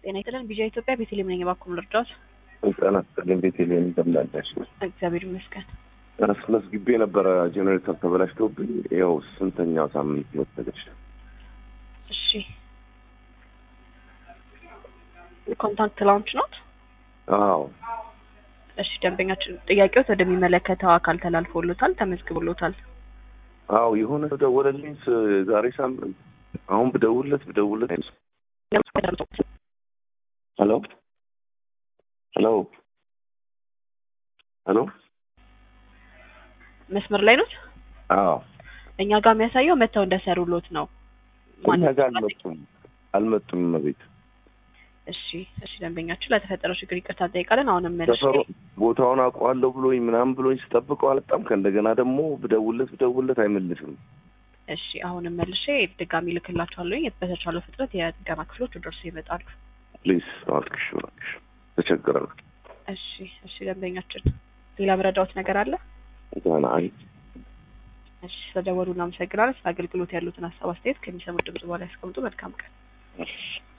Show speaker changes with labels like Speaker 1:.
Speaker 1: ጤና ይስጥልን። ቢዣ ኢትዮጵያ ቤተልሔም ነኝ። እባክዎ ልርዳዎት?
Speaker 2: ጤና ይስጥልኝ ቤተልሔም እንደምን አለሽ?
Speaker 1: እግዚአብሔር ይመስገን።
Speaker 2: አስመዝግቤ ነበረ ጄኔሬተር ተበላሽቶብኝ ያው ስንተኛው ሳምንት መሰለሽ?
Speaker 1: እሺ ኮንታክት ላውንች ኖት?
Speaker 2: አዎ
Speaker 1: እሺ ደንበኛችን ጥያቄዎት ወደሚመለከተው አካል ተላልፎሎታል፣ ተመዝግቦሎታል።
Speaker 2: አዎ የሆነ ሰው ደወለልኝ ስ- ዛሬ ሳምንት አሁን ብደውልለት ብደውልለት አይመስልም። ሄሎ ሄሎ ሄሎ
Speaker 1: መስመር ላይ ኖት?
Speaker 2: አዎ
Speaker 1: እኛ ጋር የሚያሳየው መተው እንደሰሩሎት ነው።
Speaker 2: እኛ ጋር አልመጡም አልመጡም እቤት
Speaker 1: እሺ እሺ ደንበኛችን ለተፈጠረው ችግር ይቅርታ እንጠይቃለን። አሁንም መልሼ
Speaker 2: ሰፈሩ ቦታውን አውቀዋለሁ ብሎኝ ምናምን ብሎኝ ስጠብቀው አልጣም ከእንደገና ደግሞ ብደውልለት ብደውልለት አይመልስም
Speaker 1: እሺ አሁንም መልሼ ድጋሚ ልክላችኋለሁ። በተቻለው ፍጥነት የጥገና ክፍሎች ደርሶ ይመጣሉ።
Speaker 2: ፕሊዝ እባክሽ እባክሽ ተቸግረናል
Speaker 1: እሺ እሺ ደንበኛችን ሌላ ምረዳዎት ነገር አለ?
Speaker 2: ገና አይ
Speaker 1: እሺ ስለደወሉ እናመሰግናለን። ስለ አገልግሎት ያሉትን ሀሳብ አስተያየት ከሚሰሙት ድምጽ በኋላ ያስቀምጡ። መልካም ቀን።
Speaker 2: እሺ